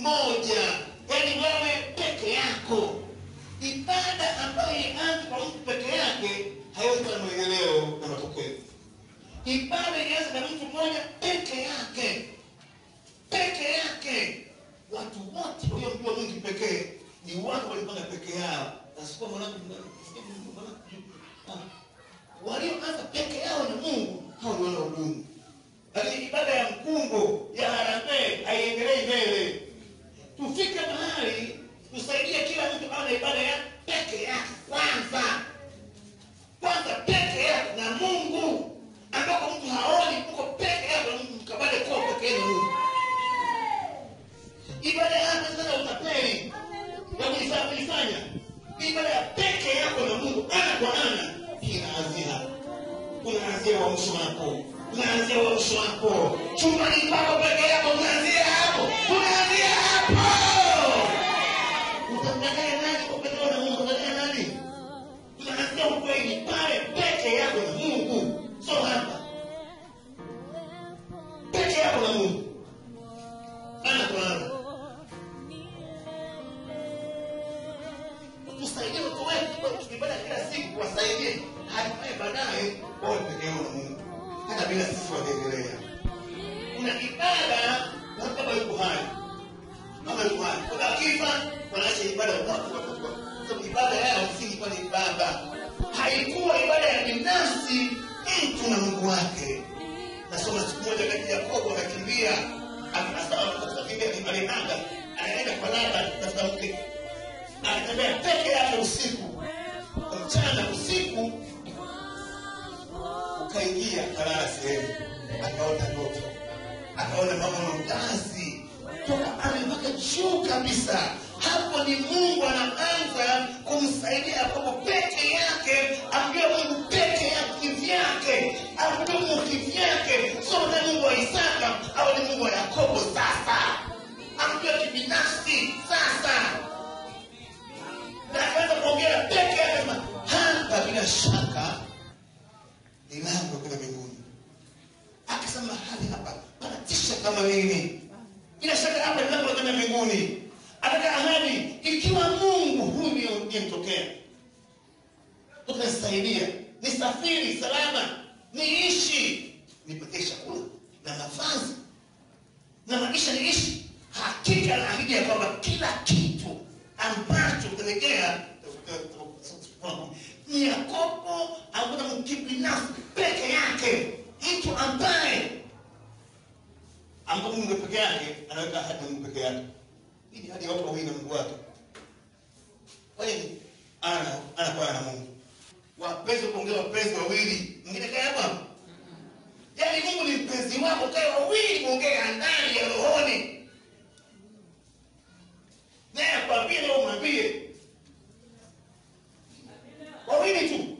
mmoja yaani wewe peke yako ibada ambayo ianzi kwa mtu peke yake haiwezi kuwa na maendeleo na matokeo ibada ianze na mtu mmoja peke yake peke yake watu wote waliomjua mungu pekee ni watu walipanga peke yao nasikuwa mwanangu walioanza peke yao na mungu hao ni wanaodumu lakini ibada ya mkungo ya harambee haiendelei mbele tufike mahali tusaidie kila mtu awe na ibada ya peke yake kwanza kwanza peke yake na mungu ambako mtu haoni uko peke yako na mungu mkabale kuwa peke yenu mungu ibada yako sana utapeli ya kujifanya kujifanya ibada ya peke yako na mungu ana kwa ana hii inaanzia hapo unaanzia uamsho wako unaanzia uamsho wako chumbani pako peke yako unaanzia hapo unaanzia hapo utamdanganya nani kwa pekee na mungu utamdanganya nani unaanzia ukweli pale peke yako na mungu sio hapa peke yako na mungu ana kwa ana tusaidie watu wetu kwa tukibada kila siku wasaidie hatimaye baadaye wawe peke yao na mungu hata bila sisi wataendelea kuna ibada na kama yuko hai kama yuko hai kuna akifa wanaacha ibada watu watu sababu ibada yao msingi kwa ni baba haikuwa ibada ya binafsi mtu na mungu wake nasoma siku moja kati yakobo akakimbia akakimbia alienda anaenda kwa laba tafuta mke anatembea peke yake usiku mchana usiku ukaingia akalala sehemu akaota ndoto akaona maono mtazi toka ame mpaka juu kabisa hapo ni mungu anaanza kumsaidia yakobo peke yake amjue mungu peke yake kivyake amjue mungu kivyake sio na mungu wa isaka au ni mungu wa yakobo sasa amjue kibinafsi sasa na akaanza kuongea peke yake sema hapa bila shaka ni lango kwenda mbinguni akasema mahali hapa panatisha kama nini bila shaka hapa ni lango la kwenda mbinguni ataka ahadi ikiwa mungu huyu niyemtokea utanisaidia nisafiri salama niishi nipatie chakula na mavazi na maisha niishi hakika naahidi ya kwamba kila kitu ambacho utelegea ni yakobo akuna mkibinafsi peke yake mtu ambaye ambapo mungu peke yake anaweka ahadi na mungu peke yake hii ni hadi ya watu wawili na mungu wake kwa nini ana anakuwa na mungu wapenzi kuongea wapenzi wawili mwingine kaya hapa yaani mungu ni mpenzi wako kae wawili kuongea ndani ya rohoni naye akwambie leo umwambie wawili tu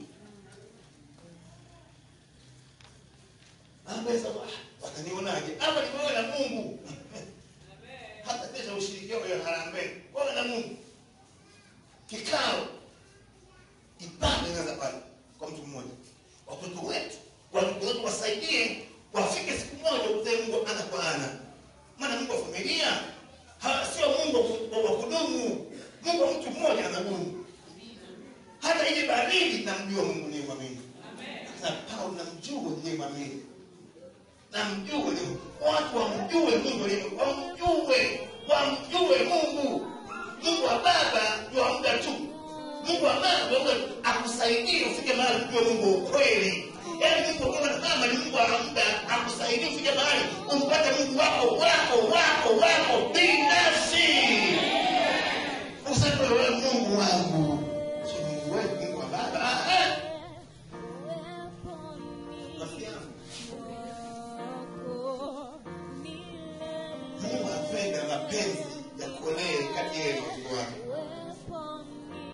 ambaye sasa ah, watanionaje hapa ni wewe na mungu hata pesa ushirikiano ya harambee wewe na mungu kikao ibada inaanza pale kwa mtu mmoja watoto wetu watoto wetu wasaidie wafike siku moja kutee mungu ana kwa ana maana mungu wa familia ha- sio mungu wa- wa kudumu mungu wa mtu mmoja anadumu hata ili baridi namjua mungu niye mwamini sasa paulo namjua niye mwamini namjue ni watu wamjue mungu aliye- wamjue wamjue mungu mungu wa baba ndio wa muda tu mungu wa mama ndio wa muda tu. akusaidie ufike mahali kujua mungu wa ukweli yaani mungu wa baba na mama ni mungu wa muda akusaidie ufike mahali umpate mungu wako wako wako wako binafsi useme wewe mungu wangu